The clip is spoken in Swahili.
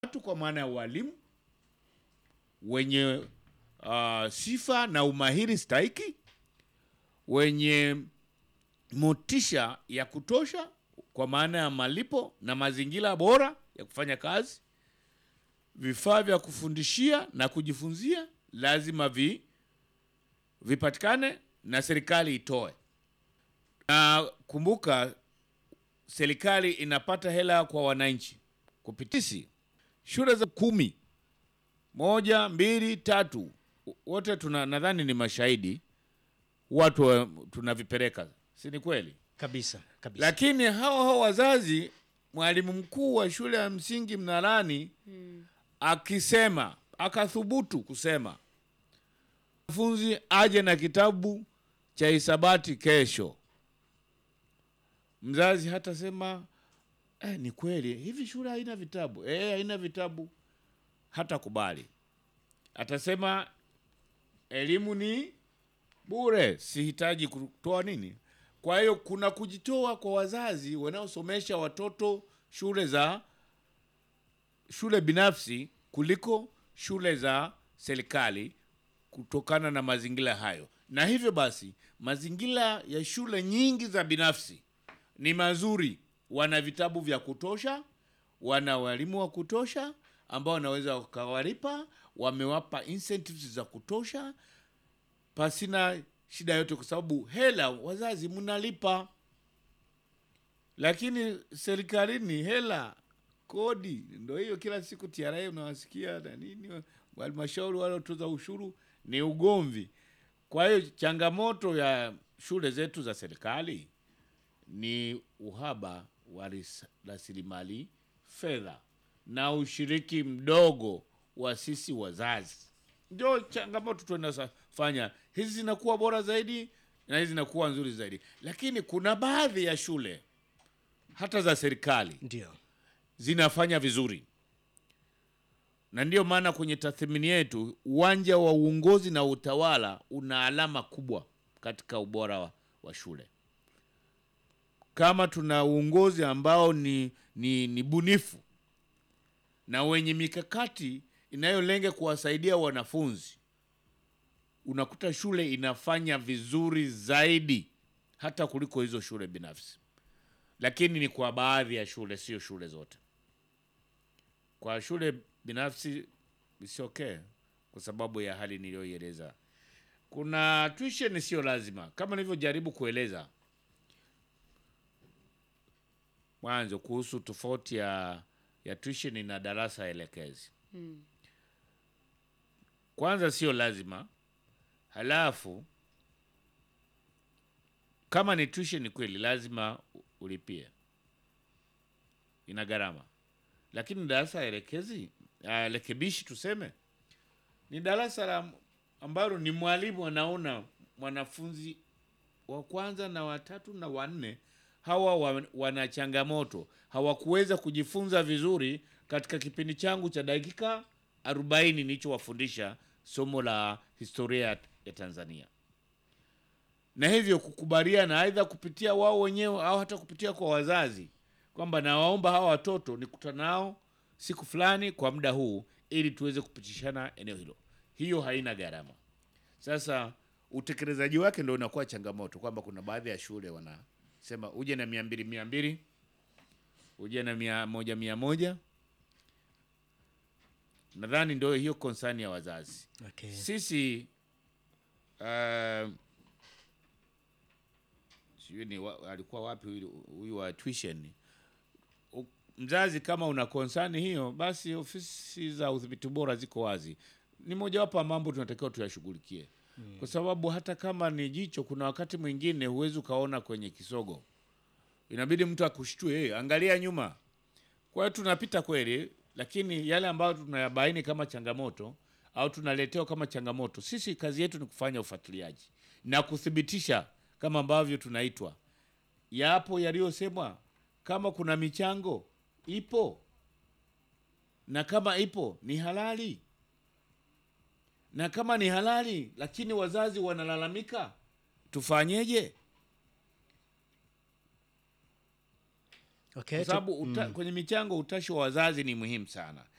watu kwa maana ya walimu wenye uh, sifa na umahiri stahiki, wenye motisha ya kutosha kwa maana ya malipo na mazingira bora ya kufanya kazi. Vifaa vya kufundishia na kujifunzia lazima vi, vipatikane na serikali itoe. Na kumbuka, serikali inapata hela kwa wananchi kupitisi shule za kumi moja mbili tatu, wote tuna nadhani ni mashahidi, watu wa- tunavipeleka, si ni kweli? kabisa kabisa. Lakini hao hao wazazi, mwalimu mkuu wa shule ya msingi Mnalani akisema, akathubutu kusema mwanafunzi aje na kitabu cha hisabati kesho, mzazi hatasema eh, ni kweli hivi shule haina vitabu eh, haina vitabu, hata kubali, atasema elimu ni bure, sihitaji kutoa nini. Kwa hiyo kuna kujitoa kwa wazazi wanaosomesha watoto shule za shule binafsi kuliko shule za serikali kutokana na mazingira hayo, na hivyo basi mazingira ya shule nyingi za binafsi ni mazuri, wana vitabu vya kutosha, wana walimu wa kutosha ambao wanaweza wakawalipa, wamewapa incentives za kutosha pasina shida yote, kwa sababu hela wazazi mnalipa, lakini serikalini hela kodi ndo hiyo, kila siku TRA unawasikia na nini, halmashauri wale watoza ushuru ni ugomvi. Kwa hiyo changamoto ya shule zetu za serikali ni uhaba wa ris- rasilimali fedha na ushiriki mdogo wa sisi wazazi ndio changamoto tunazofanya. Hizi zinakuwa bora zaidi na hizi zinakuwa nzuri zaidi, lakini kuna baadhi ya shule hata za serikali Ndio zinafanya vizuri, na ndiyo maana kwenye tathmini yetu uwanja wa uongozi na utawala una alama kubwa katika ubora wa, wa shule. Kama tuna uongozi ambao ni, ni, ni bunifu na wenye mikakati inayolenga kuwasaidia wanafunzi, unakuta shule inafanya vizuri zaidi hata kuliko hizo shule binafsi, lakini ni kwa baadhi ya shule, sio shule zote. Kwa shule binafsi is okay, kwa sababu ya hali niliyoieleza. Kuna tuition sio lazima, kama nilivyojaribu kueleza mwanzo kuhusu tofauti ya, ya tuition na darasa elekezi. Kwanza sio lazima, halafu kama ni tuition kweli lazima u- ulipie, ina gharama. Lakini darasa elekezi ah, rekebishi tuseme ni darasa la ambalo ni mwalimu anaona mwanafunzi wa kwanza na watatu na wanne hawa wa, wana changamoto, hawakuweza kujifunza vizuri katika kipindi changu cha dakika 40 nilichowafundisha somo la historia ya- ya Tanzania, na hivyo kukubaliana aidha kupitia wao wenyewe au hata kupitia kwa wazazi kwamba nawaomba hawa watoto nikutana nao siku fulani kwa muda huu ili tuweze kupitishana eneo hilo. Hiyo haina gharama. Sasa utekelezaji wake ndo unakuwa changamoto, kwamba kuna baadhi ya shule wanasema uje na mia mbili mia mbili uje na mia moja mia moja. Nadhani ndio hiyo konsani ya wazazi. okay. Sisi uh, sijui ni wa, alikuwa wapi huyu huyu wa tuition. U- Mzazi kama una konsani hiyo, basi ofisi za udhibiti bora ziko wazi. Ni mojawapo ya mambo tunatakiwa tuyashughulikie, kwa sababu hata kama ni jicho, kuna wakati mwingine huwezi ukaona kwenye kisogo, inabidi mtu akushtue, hey, angalia nyuma. Kwa hiyo tunapita kweli, lakini yale ambayo tunayabaini kama changamoto au tunaletewa kama changamoto, sisi kazi yetu ni kufanya ufuatiliaji na kuthibitisha kama ambavyo tunaitwa, yapo yaliyosemwa, kama kuna michango ipo, na kama ipo ni halali, na kama ni halali lakini wazazi wanalalamika, tufanyeje? Okay, kwa tu- sababu uta, kwenye michango utashi wa wazazi ni muhimu sana.